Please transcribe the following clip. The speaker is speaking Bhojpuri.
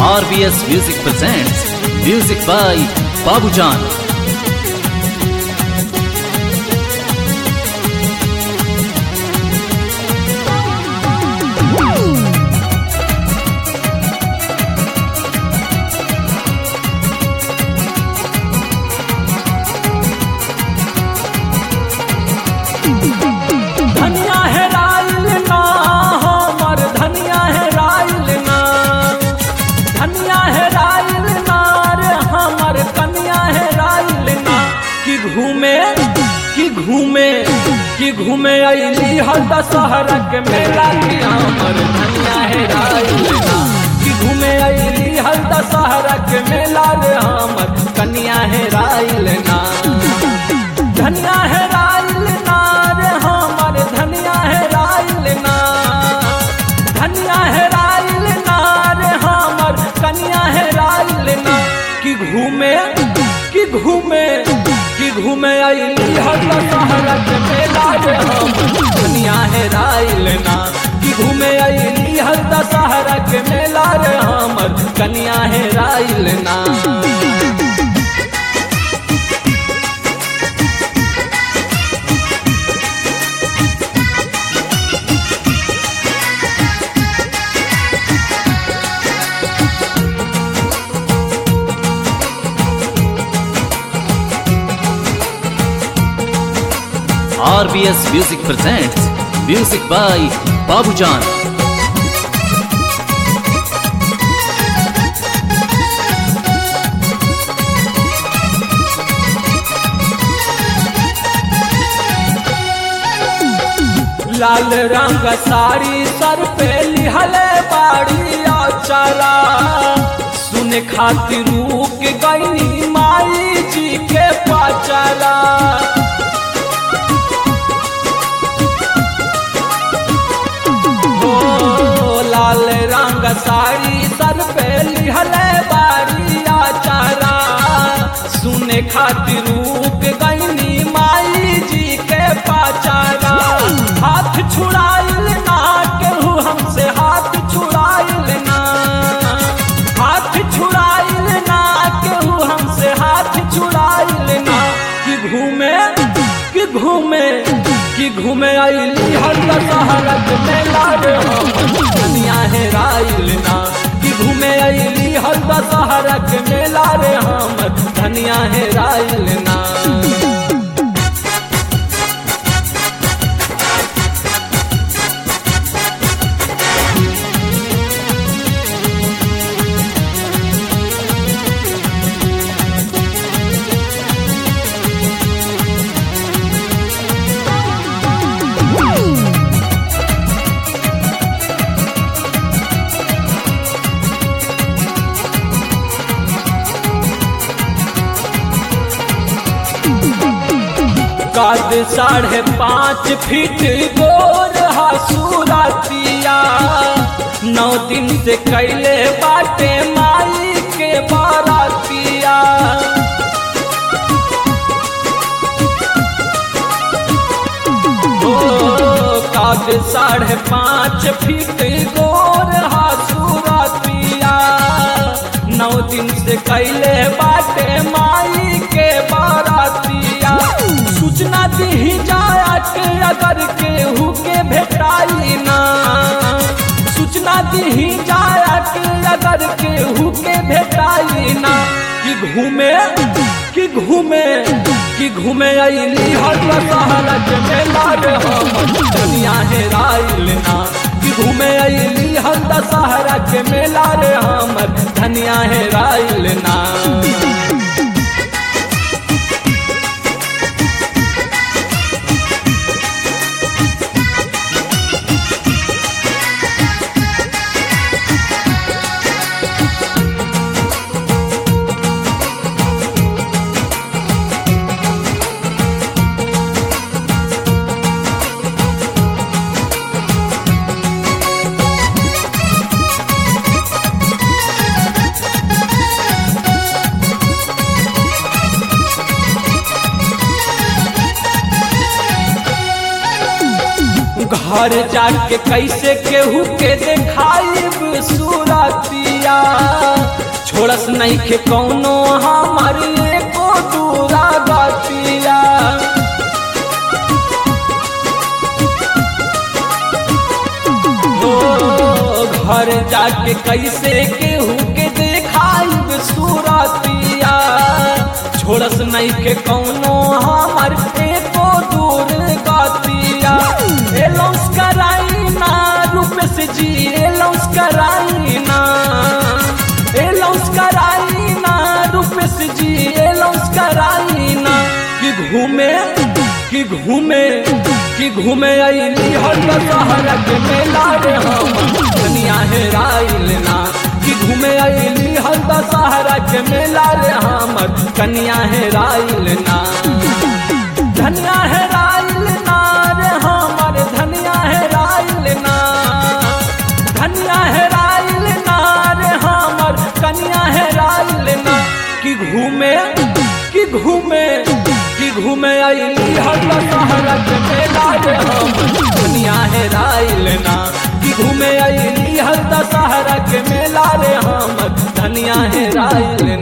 RBS Music presents music by Babujan. धनिया है राइल ना हमर धनिया है राइल ना धनिया है राइल ना रे हमर कनिया है राइल ना कि घूमे कि घूमे कि घूमे अली हर दशहरा के मेला कि हमर धनिया है राइल ना कि घूमे अली हर दशहरा के मेला रे हमर कनिया है राइल ना धनिया है राइल ना रे हमर धनिया है राइल ना धनिया है राइल ना रे हमर कनिया है राइल ना कि घूमे कि घूमे कि घूमे अली हर दशहरा के मेला रे हमर धनिया है राइल ना कि घूमे अली हर दशहरा के मेला रे हमर कनिया है राइल ना RBS Music presents music by Babujan. लाल रंग साड़ी सर पे लिहले बाड़ी चला सुने खातिर रुक गई माई जी के पचला ओ लाल रंग साड़ी सर पे लिहले बाड़ी चला सुने खातिर रुक गई माई जी के पचला हाथ छुड़ाइल ना केहू हमसे हाथ छुड़ाइल ना हाथ छुड़ाइल ना केहू हमसे हाथ छुड़ाइल ना कि घूमे कि घूमे कि घूमे आइली हर दशहरा के मेला रे हम दुनिया है राइल ना कि घूमे आइली हर दशहरा के मेला रे हम धनिया है राइल ना कद साढ़े पाँच फीट गोर हसूरतिया नौ दिन से कैले बाटे माई के बारातिया ओ कद साढ़े पाँच फीट गोर हसूरतिया नौ दिन से कैले बाटे माई के बारातिया सूचना दी जाया के अगर केहू के भेटाई ना सूचना दी जाया के अगर केहू के भेटाई ना कि घूमे कि घूमे कि घूमे अली हर दशहरा के मेला रे हम दुनिया है राइल ना कि घूमे अली हर दशहरा के मेला रे हमर धनिया है राइल ना घर जाके कैसे केहू के देखाइब सूरतिया छोड़स नहीं के कौनो हमारी एको दूरा गतिया ओ, घर जाके कैसे केहू के देखाइब सूरतिया छोड़स नहीं के कौनो हमर एको दूर गतिया एलौस कराइना रूपेश जी एलौस कराइना एलौस कराइना रूपेश जी एलौस कराइना कि घूमे कि घूमे कि घूमे अली हर दशहरा के मेला रे हम धनिया है राइल ना कि घूमे अली हर दशहरा के मेला रे हमर कनिया है राइल ना धनिया है राइल ना रे हमर धनिया है राइल ना धनिया है राइल ना रे हमर कनिया है राइल ना कि घूमे कि घूमे कि घूमे अली हर दशहरा के मेला रे हम दुनिया है राइल ना कि घूमे अली हर दशहरा के मेला रे हम धनिया है राइल